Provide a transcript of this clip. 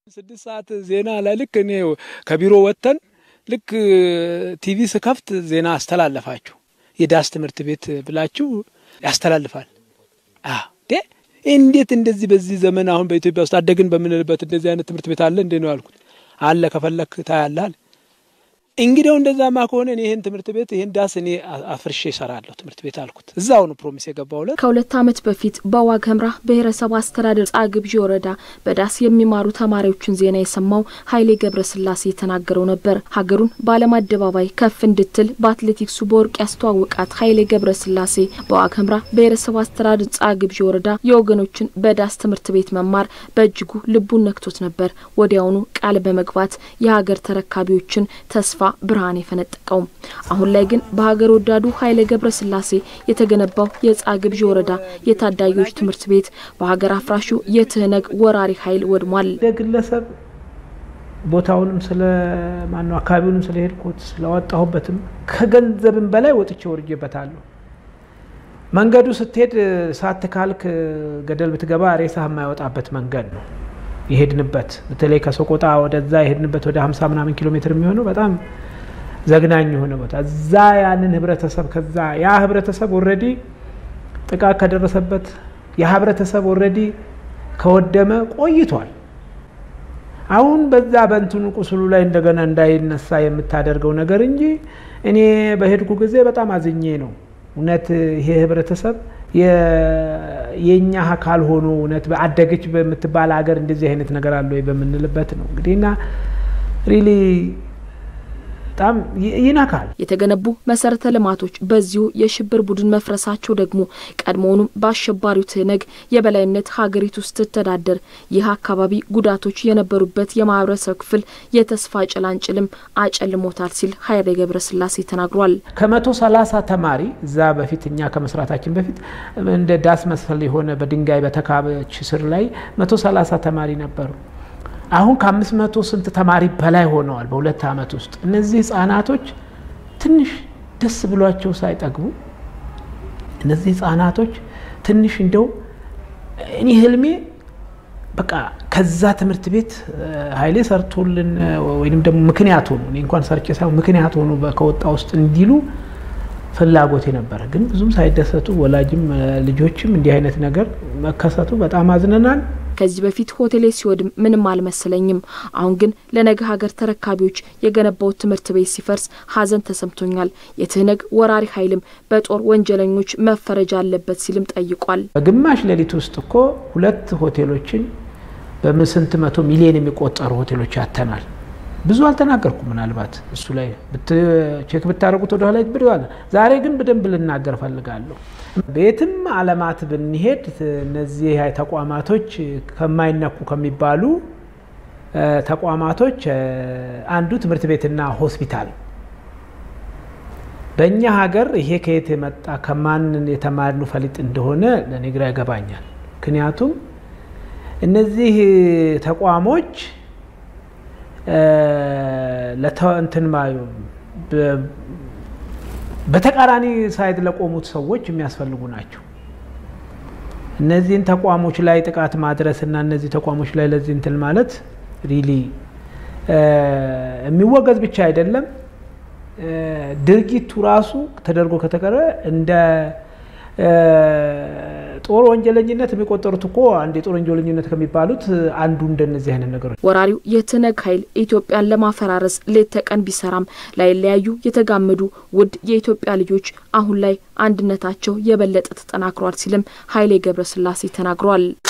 ስድስት ሰዓት ዜና ላይ ልክ እኔ ከቢሮ ወጥተን ልክ ቲቪ ስከፍት ዜና አስተላለፋችሁ የዳስ ትምህርት ቤት ብላችሁ ያስተላልፋል። እንዴት እንደዚህ በዚህ ዘመን አሁን በኢትዮጵያ ውስጥ አደግን በምንልበት እንደዚህ አይነት ትምህርት ቤት አለ እንዴ ነው ያልኩት። አለ ከፈለክ ታያለህ። እንግዲያው እንደዛማ ከሆነ እኔ ይህን ትምህርት ቤት ይህን ዳስ እኔ አፍርሼ እሰራለሁ ትምህርት ቤት አልኩት። እዛው ነው ፕሮሚስ የገባውለት። ከሁለት ዓመት በፊት በዋግ ኽምራ ብሔረሰብ አስተዳደር ጻግብዢ ወረዳ በዳስ የሚማሩ ተማሪዎችን ዜና የሰማው ኃይሌ ገብረስላሴ የተናገረው ነበር። ሀገሩን በዓለም አደባባይ ከፍ እንድትል በአትሌቲክሱ በወርቅ ያስተዋወቃት ኃይሌ ገብረስላሴ በዋግ ኽምራ ብሔረሰብ አስተዳደር ጻግብዢ ወረዳ የወገኖችን በዳስ ትምህርት ቤት መማር በእጅጉ ልቡን ነክቶት ነበር። ወዲያውኑ ቃል በመግባት የሀገር ተረካቢዎችን ተስፋ ብርሃን የፈነጠቀው። አሁን ላይ ግን በሀገር ወዳዱ ኃይሌ ገብረስላሴ የተገነባው የጻግብዢ ወረዳ የታዳጊዎች ትምህርት ቤት በሀገር አፍራሹ የትህነግ ወራሪ ኃይል ወድሟል። ግለሰብ ቦታውንም ስለ ማነው አካባቢውንም ስለሄድኩት ስለወጣሁበትም ከገንዘብም በላይ ወጥቼ ወርጄበታለሁ። መንገዱ ስትሄድ ሳትካልክ ገደል ብትገባ ሬሳ የማይወጣበት መንገድ ነው የሄድንበት በተለይ ከሰቆጣ ወደዛ የሄድንበት ወደ ሀምሳ ምናምን ኪሎ ሜትር የሚሆነው በጣም ዘግናኝ የሆነ ቦታ እዛ ያንን ህብረተሰብ ከዛ ያ ህብረተሰብ ኦልሬዲ ጥቃት ከደረሰበት ያ ህብረተሰብ ኦልሬዲ ከወደመ ቆይቷል። አሁን በዛ በእንትኑ ቁስሉ ላይ እንደገና እንዳይነሳ የምታደርገው ነገር እንጂ እኔ በሄድኩ ጊዜ በጣም አዝኜ ነው እውነት ይሄ ህብረተሰብ የእኛ አካል ሆኖ እውነት አደገች በምትባል ሀገር እንደዚህ አይነት ነገር አለ ወይ በምንልበት ነው እንግዲህ እና ሪሊ በጣም ይነካል። የተገነቡ መሰረተ ልማቶች በዚሁ የሽብር ቡድን መፍረሳቸው ደግሞ ቀድሞውኑም በአሸባሪው ትህነግ የበላይነት ሀገሪቱ ስትተዳደር ይህ አካባቢ ጉዳቶች የነበሩበት የማህበረሰብ ክፍል የተስፋ ጭላንጭልም አጨልሞታል ሲል ኃይሌ ገብረስላሴ ተናግሯል። ከመቶ ሰላሳ ተማሪ እዛ በፊት እኛ ከመስራታችን በፊት እንደ ዳስ መሰል የሆነ በድንጋይ በተካበች ስር ላይ መቶ ሰላሳ ተማሪ ነበሩ። አሁን ከአምስት መቶ ስንት ተማሪ በላይ ሆነዋል በሁለት ዓመት ውስጥ። እነዚህ ህጻናቶች ትንሽ ደስ ብሏቸው ሳይጠግቡ እነዚህ ህጻናቶች ትንሽ እንደው እኔ ህልሜ በቃ ከዛ ትምህርት ቤት ኃይሌ ሰርቶልን ወይም ደግሞ ምክንያት ሆኑ እኔ እንኳን ሰርቼ ሳይሆን ምክንያት ሆኑ ከወጣ ውስጥ እንዲሉ ፍላጎቴ ነበረ። ግን ብዙም ሳይደሰቱ ወላጅም ልጆችም እንዲህ አይነት ነገር መከሰቱ በጣም አዝነናል። ከዚህ በፊት ሆቴሌ ሲወድም ምንም አልመሰለኝም። አሁን ግን ለነገ ሀገር ተረካቢዎች የገነባው ትምህርት ቤት ሲፈርስ ሀዘን ተሰምቶኛል። የትህነግ ወራሪ ኃይልም በጦር ወንጀለኞች መፈረጃ አለበት ሲልም ጠይቋል። በግማሽ ሌሊት ውስጥ እኮ ሁለት ሆቴሎችን በስንት መቶ ሚሊዮን የሚቆጠሩ ሆቴሎች ያተናል። ብዙ አልተናገርኩ። ምናልባት እሱ ላይ ቼክ ብታደርጉት ወደ ኋላ ብዋለ። ዛሬ ግን በደንብ ልናገር ፈልጋለሁ። ቤትም አለማት ብንሄድ እነዚህ ተቋማቶች ከማይነኩ ከሚባሉ ተቋማቶች አንዱ ትምህርት ቤትና ሆስፒታል። በእኛ ሀገር ይሄ ከየት የመጣ ከማን የተማርኑ ፈሊጥ እንደሆነ ለእኔ ግራ ይገባኛል። ምክንያቱም እነዚህ ተቋሞች ለእንትን በተቃራኒ ሳይድ ለቆሙት ሰዎች የሚያስፈልጉ ናቸው። እነዚህን ተቋሞች ላይ ጥቃት ማድረስ እና እነዚህ ተቋሞች ላይ ለዚህ እንትን ማለት ሪሊ የሚወገዝ ብቻ አይደለም፣ ድርጊቱ ራሱ ተደርጎ ከተቀረ እንደ ጦር ወንጀለኝነት የሚቆጠሩት እኮ አንድ የጦር ወንጀለኝነት ከሚባሉት አንዱ እንደነዚህ አይነት ነገሮች። ወራሪው የትህነግ ኃይል ኢትዮጵያን ለማፈራረስ ሌት ተቀን ቢሰራም ላይለያዩ የተጋመዱ ውድ የኢትዮጵያ ልጆች አሁን ላይ አንድነታቸው የበለጠ ተጠናክሯል ሲልም ኃይሌ ገብረስላሴ ተናግሯል።